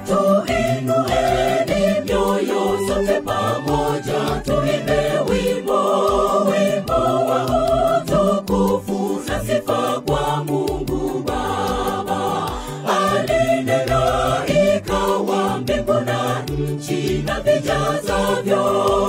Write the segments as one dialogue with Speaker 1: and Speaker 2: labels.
Speaker 1: tuinueni mioyo sote pamoja tuimbe wimbo wimbo wa utukufu na sifa kwa mungu baba alinena ikawa mbingu na nchi na vijazavyo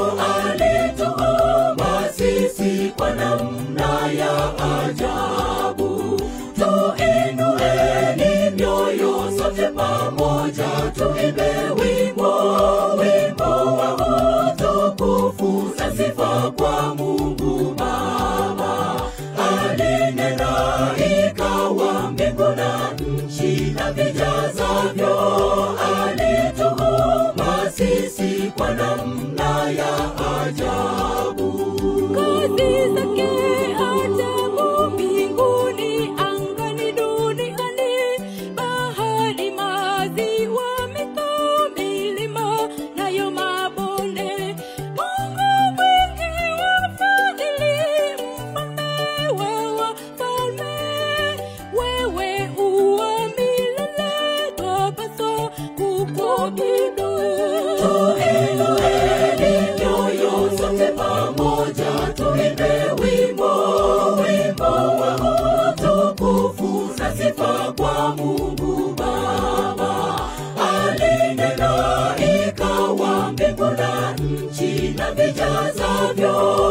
Speaker 1: alituumba sisi kwa namna ya ajabu tuinueni mioyo sote pamoja tuimbe wimbo wimbo wa utukufu na sifa kwa mungu baba alinena ikawa mbingu na nchi na vijazavyo alituumba sisi kwa namna ya ajabu
Speaker 2: Kazi zake ajabu mbinguni, angani, duniani, bahari, maziwa, mito, milima, nayo mabonde. Mungu mwingi wa fadhili, mfalme wa wafalme, wewe u wa milele, twapaswa kukuabudu.
Speaker 1: tuinueni mioyo sote pamoja tuimbe wimbo wimbo wa utukufu na sifa kwa mungu baba alinena ikawa mbingu na nchi na vijazavyo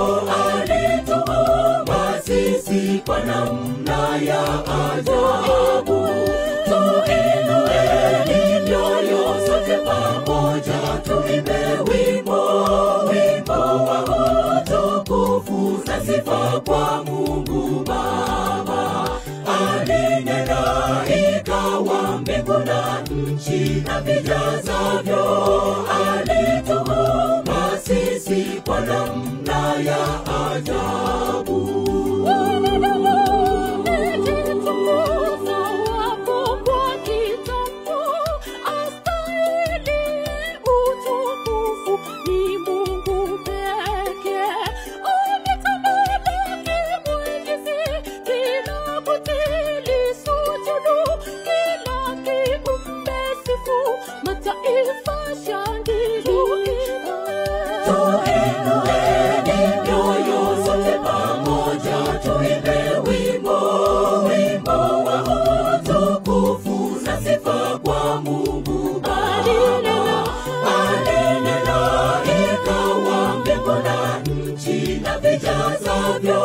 Speaker 1: alituumba sisi kwa namna ya ajabu tuinueni mioyo sote pamoja tuimbe wimbo wimbo wa utukufu na sifa kwa mungu baba alinena ikawa mbingu na nchi na vijazavyo alituumba sisi kwa namna ya ajabu tuinueni mioyo sote pamoja tuimbe wimbo wimbo wa utukufu na sifa kwa mungu baba alinena ikawa mbingu na nchi na vijazavyo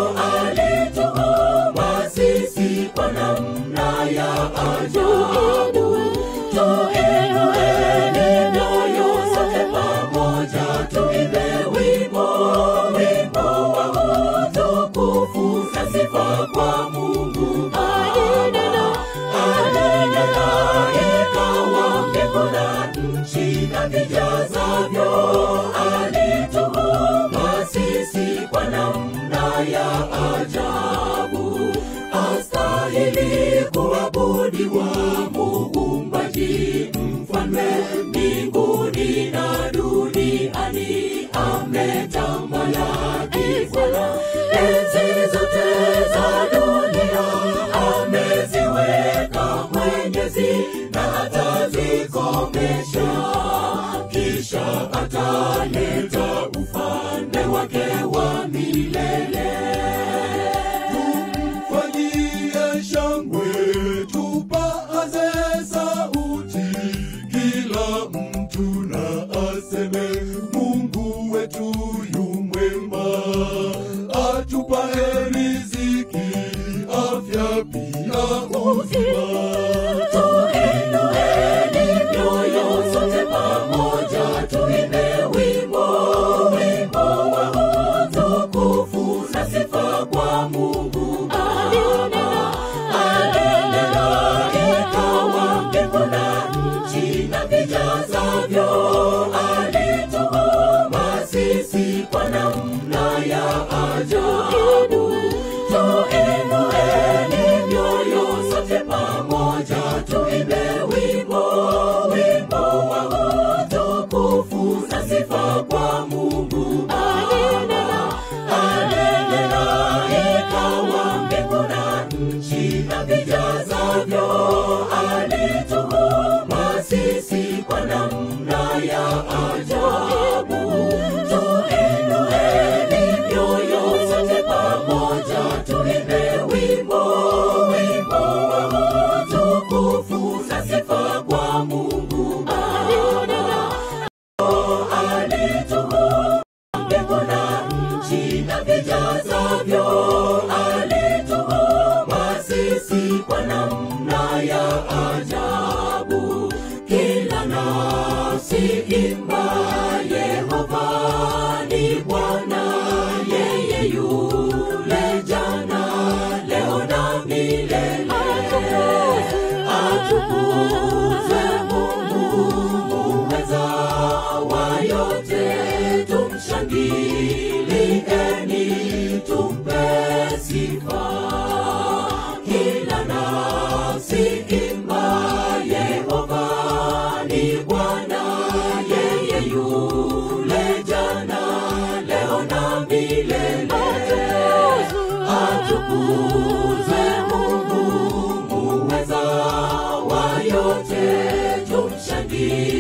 Speaker 1: alituumba sisi kwa namna ya ajabu tuinueni mioyo sote pamoja tuimbe wimbo wimbo wa utukufu na sifa kwa mungu alinena alinena ikawa mbingu na nchi na vijazavyo alituumba sisi kwa namna ya ajabu astahili kuabudiwa muumbaji mfalme mbinguni na duniani ametamalaki bwana enzi zote za dunia ameziweka mwenyezi na atazikomesha kisha ataleta ufalme wake wa milele
Speaker 3: tumfanyie shangwe tupaze sauti kila mtu na aseme mungu wetu yu mwema atupae riziki afya pia uzima
Speaker 1: tuinueni mioyo sote pamoja tuimbe wimbo wimbo wa utukufu na sifa kwa mungu baba alinena ikawa mbingu na nchi na vijazavyo alituumba sisi kwa namna ya ajabu tuinueni mioyo sote pamoja tuimbe wimbo wimbo wa utukufu na sifa kwa mungu baba alinena ikawa mbingu na nchi na vijazavyo alituumba sisi vijazavyo alituumba sisi kwa namna ya ajabu kila nafsi imba yehova ni bwana yeye yule jana leo na milele atukuzwe mungu muweza wa yote tumshangilieni tumpe sifa kila nafsi imba yehova ni bwana yeye yule jana leo na milele atukuzwe mungu muweza wa yote tumshangilie